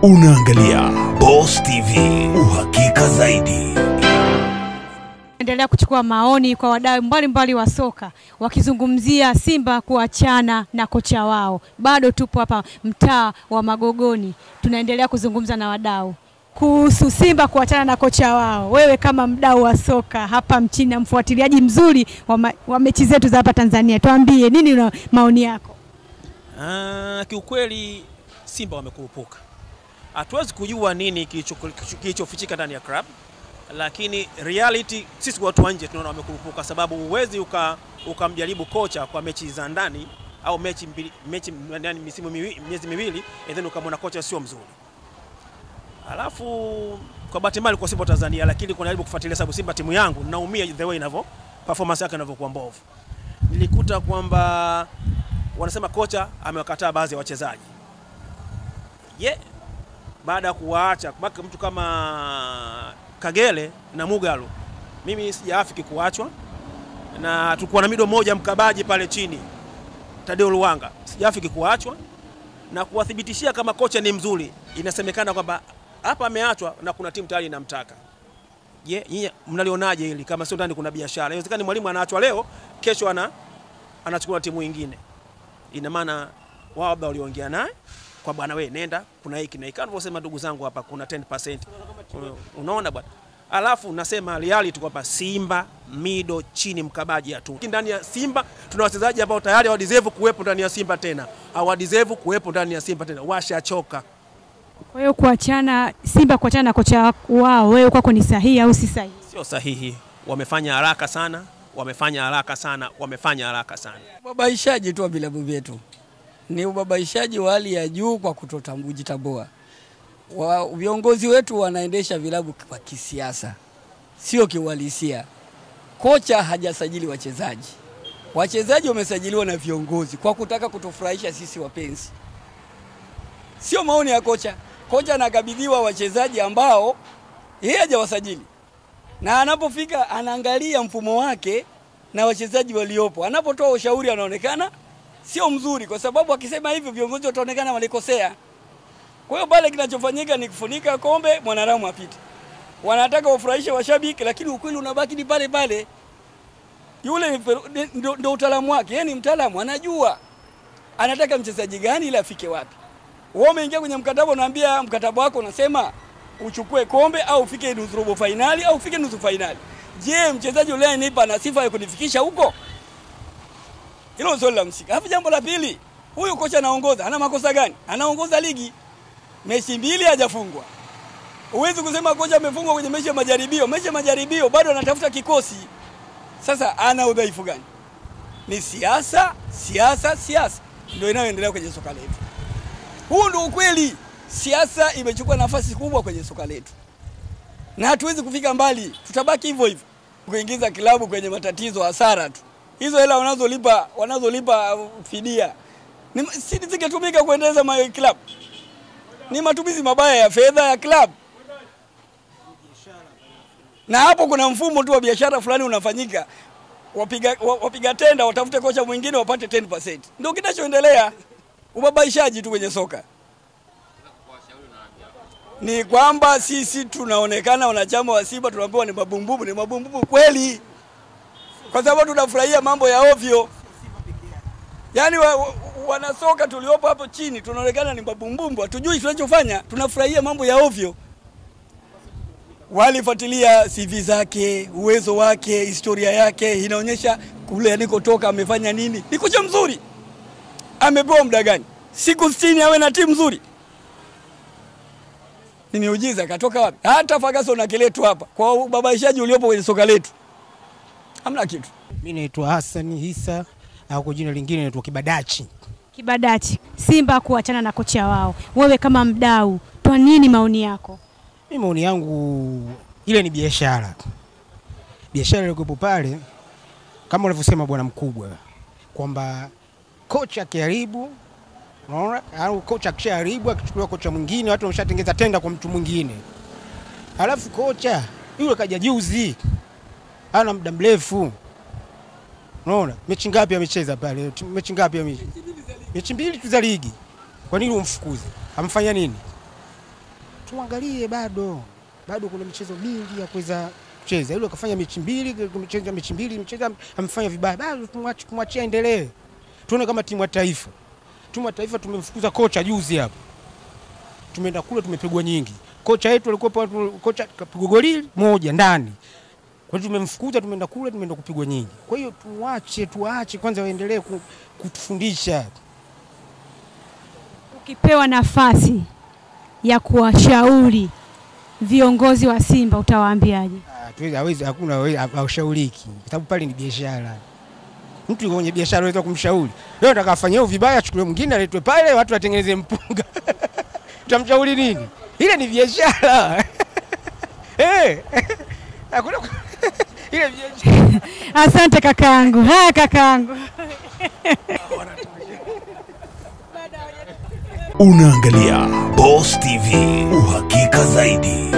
Unaangalia Boss TV, uhakika zaidi. endelea kuchukua maoni kwa wadau mbalimbali wa soka wakizungumzia Simba kuachana na kocha wao. Bado tupo hapa mtaa wa Magogoni, tunaendelea kuzungumza na wadau kuhusu Simba kuachana na kocha wao. Wewe kama mdau wa soka hapa mchini na mfuatiliaji mzuri wa, ma, wa mechi zetu za hapa Tanzania, tuambie nini una maoni yako? Ah, kiukweli Simba wamekurupuka. Hatuwezi kujua nini kilicho- kilichofichika ndani ya club, lakini reality sisi watu wa nje tunaona wamekurupuka, sababu huwezi uka- ukamjaribu kocha kwa mechi za ndani au mechi mbili, mechi ndani misimu miwi, miezi miwili and then ukamwona kocha sio mzuri. Alafu kwa bahati mbaya kwa Simba Tanzania, lakini kunajaribu kufuatilia sababu Simba timu yangu naumia the way inavyo performance yake inavyokuwa mbovu. Nilikuta kwamba wanasema kocha amewakataa baadhi ya wachezaji ye baada ya kuwaacha baki mtu kama Kagere na Mugalo, mimi sijaafiki kuachwa, na tulikuwa na mido moja mkabaji pale chini Tadeo Luwanga, sijaafiki kuachwa na kuwathibitishia kama kocha ni mzuri. Inasemekana kwamba hapa ameachwa na kuna timu tayari inamtaka. Je, nyinyi mnalionaje hili? Kama sio ndani kuna biashara, inawezekana mwalimu anaachwa leo, kesho ana anachukua timu nyingine ina maana wao labda waliongea naye kwa bwana, we nenda, kuna hiki na hiki, anavyosema ndugu zangu hapa, kuna 10%. Unaona bwana, alafu nasema reality kwamba Simba mido chini mkabaji hatu ndani ya Simba. Tuna wachezaji ambao tayari hawadeserve kuwepo ndani ya Simba tena, hawadeserve kuwepo ndani ya Simba tena, washachoka. Kwa hiyo kuachana Simba kuachana na kocha wao, wewe kwako ni sahihi au si sahihi? Sio sahihi, wamefanya haraka sana, wamefanya haraka sana, wamefanya haraka sana. Ubabaishaji tu wa vilabu vyetu ni ubabaishaji wa hali ya juu kwa kutotambua. Wa, viongozi wetu wanaendesha vilabu kwa kisiasa, sio kiuhalisia. Kocha hajasajili wachezaji, wachezaji wamesajiliwa na viongozi kwa kutaka kutufurahisha sisi wapenzi, sio maoni ya kocha. Kocha anakabidhiwa wachezaji ambao yeye hajawasajili, na anapofika anaangalia mfumo wake na wachezaji waliopo, anapotoa ushauri anaonekana sio mzuri, kwa sababu akisema hivyo viongozi wataonekana walikosea. Kwa hiyo pale kinachofanyika ni kufunika kombe, mwanadamu apite. Wanataka wafurahishe washabiki, lakini ukweli unabaki ni pale pale. Yule ni fer- ni- ndo, ndo utaalamu wake, yeye ni mtaalamu, anajua anataka mchezaji gani ili afike wapi. Wewe umeingia kwenye mkataba, unaambia mkataba wako unasema uchukue kombe au ufike nusu robo fainali au ufike nusu fainali. Je, mchezaji yule nipa na sifa ya kunifikisha huko? Hilo ni swali la msingi. Alafu jambo la pili, huyu kocha anaongoza, ana makosa gani? Anaongoza ligi mechi mbili hajafungwa. Huwezi kusema kocha amefungwa kwenye mechi ya majaribio. Mechi ya majaribio bado anatafuta kikosi. Sasa ana udhaifu gani? Ni siasa, siasa, siasa ndio inayoendelea kwenye soka letu. Huu ndio ukweli. Siasa imechukua nafasi kubwa kwenye soka letu, na hatuwezi kufika mbali, tutabaki hivyo hivyo, kuingiza kilabu kwenye matatizo, hasara tu. Hizo hela wanazolipa wanazolipa uh, fidia ni si zingetumika kuendeleza ma club. Ni matumizi mabaya ya fedha ya club, na hapo kuna mfumo tu wa biashara fulani unafanyika, wapiga, wa- wapiga tenda watafute kocha mwingine wapate 10%. Ndio kinachoendelea, ubabaishaji tu kwenye soka ni kwamba sisi tunaonekana wanachama wa Simba tunaambiwa ni mabumbubu. Ni mabumbubu kweli, kwa sababu tunafurahia mambo ya ovyo. Yaani wa, wa, wanasoka tuliopo hapo chini tunaonekana ni mabumbumbu, hatujui tunachofanya, tunafurahia mambo ya ovyo. Walifuatilia CV zake, uwezo wake, historia yake, inaonyesha kule alikotoka amefanya nini. Ni kocha mzuri, amepewa muda gani? Siku 60 awe na timu nzuri ni miujiza. Katoka wapi? Hata Ferguson akiletwa hapa kwa ubabaishaji uliopo kwenye soka letu, hamna kitu. Mi naitwa Hassan Isa au kwa jina lingine naitwa Kibadachi. Kibadachi, Simba kuachana na kocha wao, wewe kama mdau, toa nini maoni yako? Mi maoni yangu ile ni biashara, biashara iliyokuwepo pale, kama unavyosema bwana mkubwa, kwamba kocha akiharibu, unaona, au kocha akishaharibu, akichukuliwa kocha mwingine, watu wameshatengeza tenda kwa mtu mwingine, halafu kocha yule kaja juzi, ana muda mrefu, unaona, mechi ngapi amecheza pale? Mechi ngapi ame mechi mbili tu za ligi. Kwa nini umfukuze? Amfanya nini? tuangalie bado bado kuna michezo mingi ya kuweza kucheza. Yule akafanya mechi mbili, mchezo mechi mbili, mchezo amefanya vibaya, bado tumwache tumwachie aendelee. Tuone kama timu ya taifa. Timu ya taifa tumemfukuza kocha juzi hapa. Tumeenda kule tumepigwa nyingi. Kocha wetu alikuwa kocha kapigwa goli moja ndani. Kwa hiyo tumemfukuza, tumeenda kule, tumeenda kupigwa nyingi. Kwa hiyo tuwache, tuache kwanza waendelee ku- kutufundisha. Ukipewa nafasi ya kuwashauri viongozi wa Simba utawaambiaje? Ah, tuwezi- hawezi hakuna hawezi- haushauriki kwa sababu pale ni biashara. Mtu yuko kwenye biashara unaweza kumshauri. Leo nataka afanye hiyo vibaya, achukue mwingine aletwe pale, watu watengeneze mpunga. Utamshauri nini? Ile ni biashara. Eh. Hakuna ile biashara. Asante kakaangu. Haya kakaangu. Unaangalia Boss TV, uhakika zaidi.